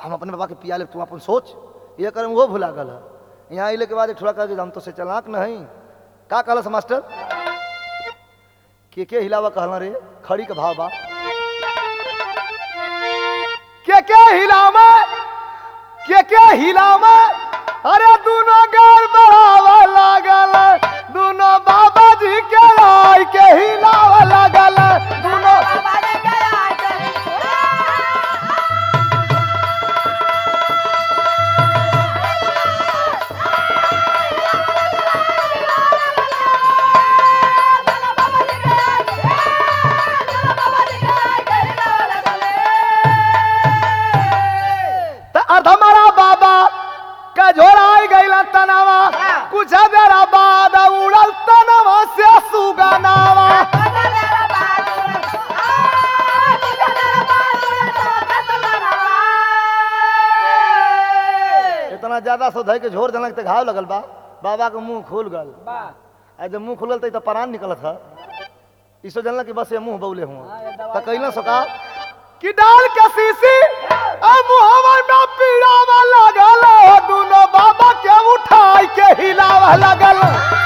हम अपने बाबा के पिया ले तू अपन सोच ये करे वो भुला गल है यहाँ अले के बाद एक थोड़ा कह हम तो से चलाक नहीं का कहलस मास्टर के के हिलावा कहला रे खड़ी के भाव बा के के हिलावा के के हिलावा अरे दोनों गार बढ़ावा लागल दोनों बाबा जी के राय के हिलावा लागल दोनों त अधमरा बाबा का झोराई गईला तनावा कुछ देरा बाद उड़ल तनावा से सुगनावा इतना ज्यादा सो धई के झोर जनक ते घाव लगल बा बाबा के मुंह खुल गल आ जब मुंह खुलल त प्राण निकलत ह इसो जनल कि बस ये मुंह बौले हुआ त कइना सका कि डाल के सीसी आ मुहवा में पीड़ावा लगल दोनों बाबा के उठाई के हिलावा लगल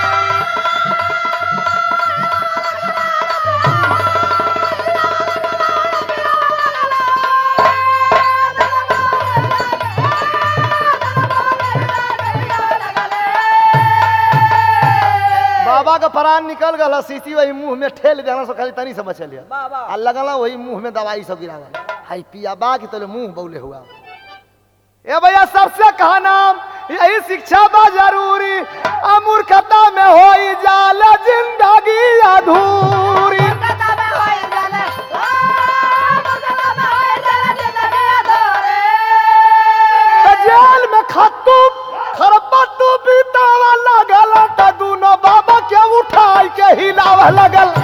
बाबा का प्राण निकल गल सीसी वही मुंह में ठेल देना सो खाली तनी से बचल है आ लगला वही मुंह में दवाई सब गिरावल हाई पिया बा कि तले मुंह बौले हुआ ए भैया सबसे कहा नाम यही शिक्षा बा जरूरी अमूर्खता में होई जाल जिंदगी अधूरी त जेल में खत्तू खरपत्तू बीतावा लगल त दोनों बाबा के उठाई के हिलावा लगल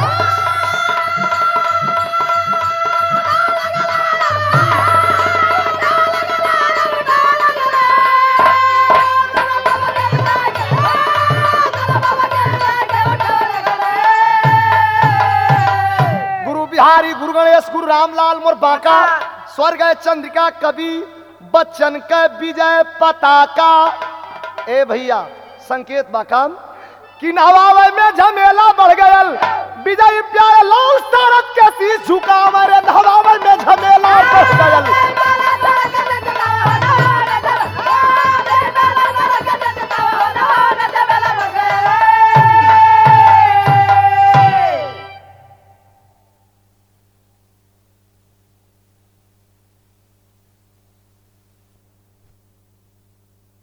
गुरु बिहारी गुरु गणेश गुरु रामलाल मोर बांका स्वर्ग चंद्रिका कवि बच्चन के विजय पताका ए भैया संकेत बाकाम कि नवावे में झमेला बढ़ गयल विजय प्यारे लाल सारथ के शीश झुकावे रे नवावे में झमेला बढ़ गयल